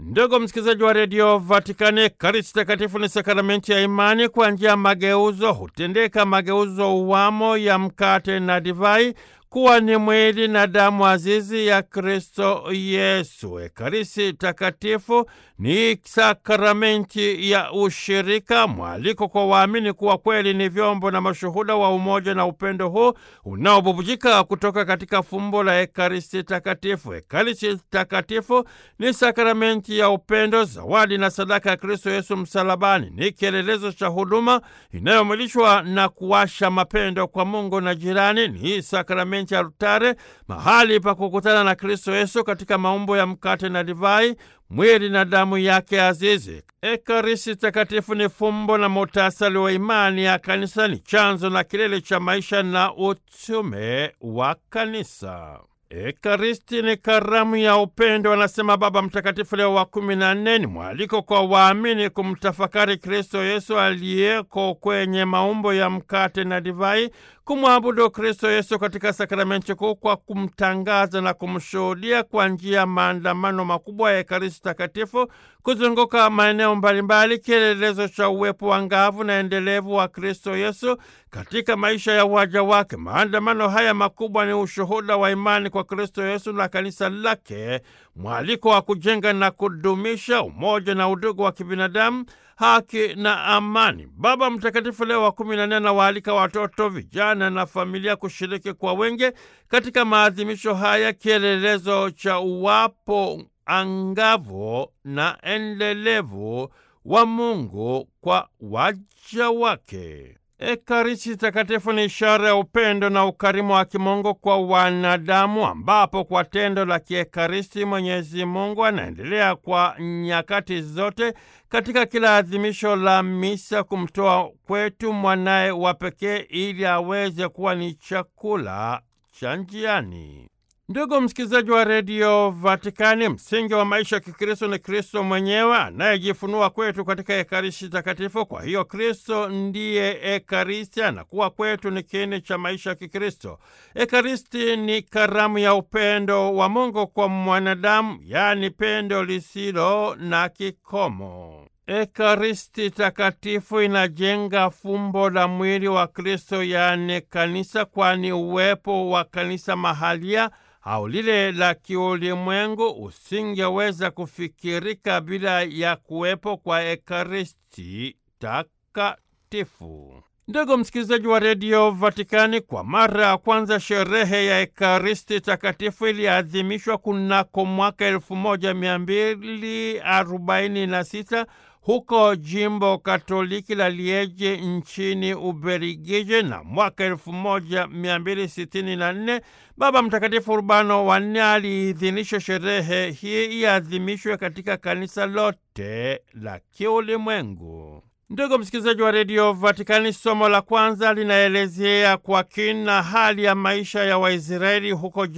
Ndugu msikilizaji wa redio Vatikani, Ekaristi Takatifu ni sakramenti ya imani. Kwa njia ya mageuzo hutendeka mageuzo uwamo ya mkate na divai kuwa ni mwili na damu azizi ya Kristo Yesu. Ekaristi Takatifu ni sakramenti ya ushirika, mwaliko kwa waamini kuwa kweli ni vyombo na mashuhuda wa umoja na upendo huu unaobubujika kutoka katika fumbo la Ekaristi Takatifu. Ekaristi Takatifu ni sakramenti ya upendo, zawadi na sadaka ya Kristo Yesu msalabani. Ni kielelezo cha huduma inayomwilishwa na kuwasha mapendo kwa Mungu na jirani. Ni sakramenti ya altare, mahali pa kukutana na Kristo Yesu katika maumbo ya mkate na divai, mwili na damu yake azizi. Ekaristi Takatifu ni fumbo na muhtasari wa imani ya Kanisa, ni chanzo na kilele cha maisha na utume wa Kanisa. Ekaristi ni karamu ya upendo, anasema Baba Mtakatifu Leo wa kumi na nne. Ni mwaliko kwa waamini kumtafakari Kristo Yesu aliyeko kwenye maumbo ya mkate na divai, kumwabudu Kristo Yesu katika sakramenti kuu kwa kumtangaza na kumshuhudia kwa njia ya maandamano makubwa ya Ekaristi Takatifu kuzunguka maeneo mbalimbali, kielelezo cha uwepo wa ngavu na endelevu wa Kristo Yesu katika maisha ya waja wake. Maandamano haya makubwa ni ushuhuda wa imani kwa Kristo Yesu na kanisa lake, mwaliko wa kujenga na kudumisha umoja na udugu wa kibinadamu, haki na amani. Baba Mtakatifu Leo wa kumi na nne anawaalika watoto, vijana na familia kushiriki kwa wengi katika maadhimisho haya, kielelezo cha uwapo angavu na endelevu wa Mungu kwa waja wake. Ekaristi Takatifu ni ishara ya upendo na ukarimu wa kimungu kwa wanadamu, ambapo kwa tendo la kiekaristi Mwenyezi Mungu anaendelea kwa nyakati zote katika kila adhimisho la misa kumtoa kwetu mwanaye wa pekee ili aweze kuwa ni chakula cha njiani. Ndugu msikilizaji wa redio Vatikani, msingi wa maisha ya Kikristo ni Kristo mwenyewe anayejifunua kwetu katika Ekaristi Takatifu. Kwa hiyo Kristo ndiye Ekaristi, anakuwa kwetu ni kiini cha maisha ya Kikristo. Ekaristi ni karamu ya upendo wa Mungu kwa mwanadamu, yaani pendo lisilo na kikomo. Ekaristi Takatifu inajenga fumbo la mwili wa Kristo, yaani kanisa, kwani uwepo wa kanisa mahalia au lile la kiulimwengu usingeweza kufikirika bila ya kuwepo kwa Ekaristi Takatifu. Ndugu msikilizaji wa redio Vatikani, kwa mara ya kwanza sherehe ya Ekaristi Takatifu iliadhimishwa kunako mwaka elfu moja mia mbili arobaini na sita huko jimbo Katoliki la Lieje nchini Ubelgiji, na mwaka elfu moja mia mbili sitini na nne Baba Mtakatifu Urbano wa nne aliidhinisha sherehe hii iadhimishwe katika kanisa lote la kiulimwengu. Ndugu msikilizaji wa redio Vatikani, somo la kwanza linaelezea kwa kina hali ya maisha ya Waisraeli huko